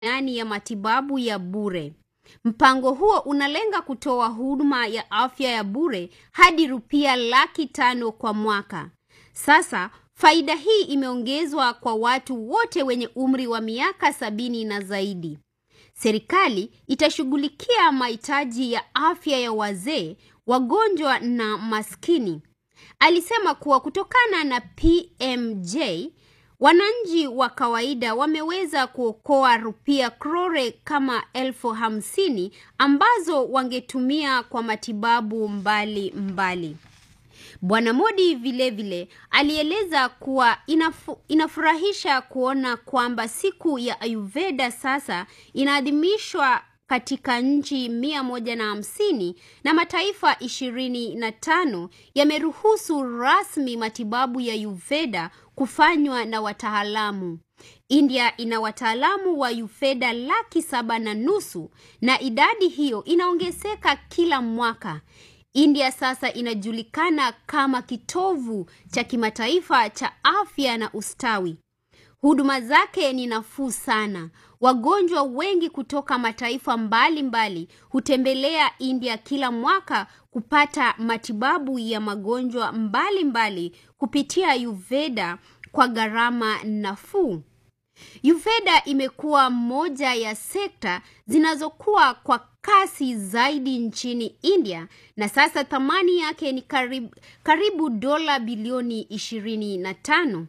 yani ya matibabu ya bure. Mpango huo unalenga kutoa huduma ya afya ya bure hadi rupia laki tano kwa mwaka. Sasa faida hii imeongezwa kwa watu wote wenye umri wa miaka sabini na zaidi. Serikali itashughulikia mahitaji ya afya ya wazee, wagonjwa na maskini. Alisema kuwa kutokana na PMJ wananchi wa kawaida wameweza kuokoa rupia krore kama elfu hamsini ambazo wangetumia kwa matibabu mbali mbali. Bwana Modi vilevile alieleza kuwa inafu, inafurahisha kuona kwamba siku ya Ayurveda sasa inaadhimishwa katika nchi mia moja na hamsini na mataifa ishirini na tano yameruhusu rasmi matibabu ya Ayurveda kufanywa na wataalamu. India ina wataalamu wa Ayurveda laki saba na nusu na idadi hiyo inaongezeka kila mwaka. India sasa inajulikana kama kitovu cha kimataifa cha afya na ustawi. Huduma zake ni nafuu sana. Wagonjwa wengi kutoka mataifa mbalimbali mbali hutembelea India kila mwaka kupata matibabu ya magonjwa mbalimbali mbali kupitia Ayurveda kwa gharama nafuu. Ayurveda imekuwa moja ya sekta zinazokuwa kwa kasi zaidi nchini India na sasa thamani yake ni karibu, karibu dola bilioni ishirini na tano.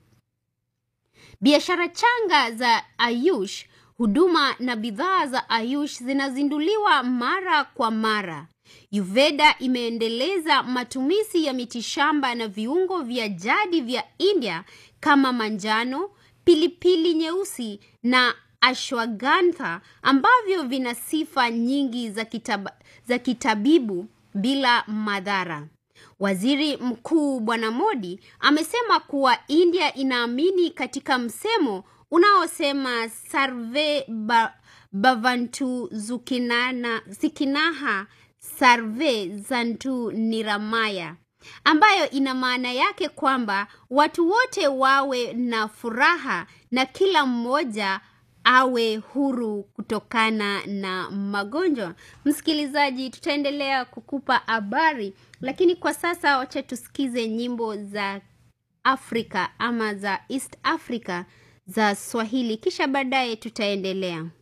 Biashara changa za Ayush, huduma na bidhaa za Ayush zinazinduliwa mara kwa mara. Ayurveda imeendeleza matumizi ya mitishamba na viungo vya jadi vya India kama manjano, pilipili nyeusi na ashwagandha ambavyo vina sifa nyingi za, kitab za kitabibu bila madhara. Waziri Mkuu Bwana Modi amesema kuwa India inaamini katika msemo unaosema sarve ba, bavantu zukinana, zikinaha sarve zantu niramaya ambayo ina maana yake kwamba watu wote wawe na furaha na kila mmoja awe huru kutokana na magonjwa. Msikilizaji, tutaendelea kukupa habari, lakini kwa sasa wacha tusikize nyimbo za Afrika ama za East Africa za Swahili, kisha baadaye tutaendelea.